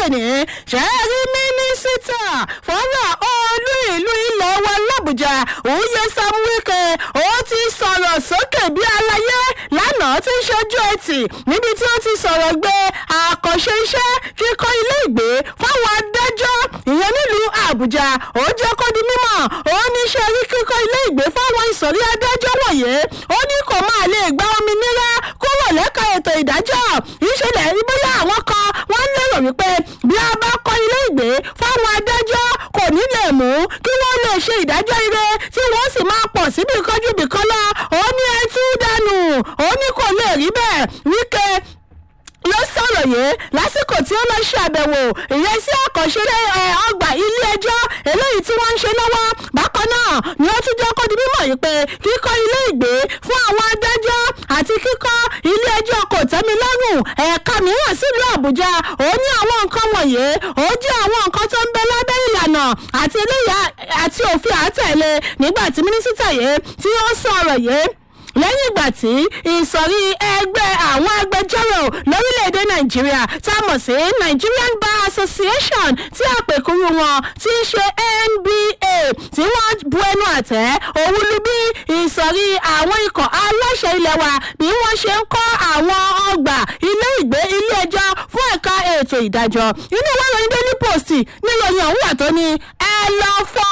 tòní ṣẹ́ẹ́rí mínísítà fọ́nrán olú ìlú ilẹ̀ wa làbújá òye sam wike ó ti sọ̀rọ̀ sókè bí aláyé lánàá tí ń ṣojú ẹtì níbi tí ó ti sọ̀rọ̀ gbé àkànṣe iṣẹ́ kíkọ́ ilé ìgbé fáwọn adájọ́ ìyẹn nílùú àbújá ó jẹ́ kó di mímọ̀ ó ní ṣe rí kíkọ́ ilé ìgbé fáwọn ìsọ̀rí adájọ́ wọ̀nyí ó ní kò máa lè gba òmìnira kúrò lẹ́ka ètò ìdájọ́ ìṣẹ̀lẹ̀ rí bóyá àwọn kan wọ́n lérò wípé bí a bá kọ́ ilé ìgbé fáwọn adájọ́ kò ní lè mú kí wọ́n lè ṣe ìdájọ́ ire tí wọ́n sì máa pọ̀ síbi kánjú bìkan lọ ó ní ẹtú dànù ó ní kò lè rí bẹ́ẹ̀ wíkẹ́ ló sọ̀rọ̀ yìí lásìkò tí ó lọ ṣe àbẹ̀wò ìyẹn sí àkànṣe ọgbà ilé ẹjọ́ eléyìí tí wọ́n ń ṣe lọ́wọ́ bákan náà ni ó tún jẹ́ kó di mímọ̀ yìí pé kíkọ́ ilé ìgbé fún àwọn adájọ́ àti kíkọ́ ilé ẹjọ́ kò tẹ́mi lọ́rùn ẹ̀ka mìíràn sílùú àbújá ó ní àwọn nǹkan wọ̀nyí ó jẹ́ àwọn nǹkan tó ń bẹ lábẹ́ ìlànà àti eléyà àti òfin àtẹ̀lé nígbà tí mínísítà yìí tí ó sọ̀rọ̀ yìí lẹ́yìn ìgbà tí ìsọ̀rí ẹgbẹ́ àwọn agbẹjọ́rò lórílẹ̀‐èdè nàìjíríà tá a mọ̀ sí nigerian bar association tí àpèkúrú wọn ti ń ṣe nba tí wọ́n bu ẹnu àtẹ́ òun lu bí ìsọ̀rí àwọn ikọ̀ aláṣẹ ilẹ̀ wa bí wọ́n ṣe ń kọ́ àwọn ọgbà ilé ìgbé ilé ẹjọ́ fún ẹ̀ka ètò ìdájọ́ inú ìwé ìròyìn daily post níròyìn ọ̀hún wà tó ní ẹ lọ fọ́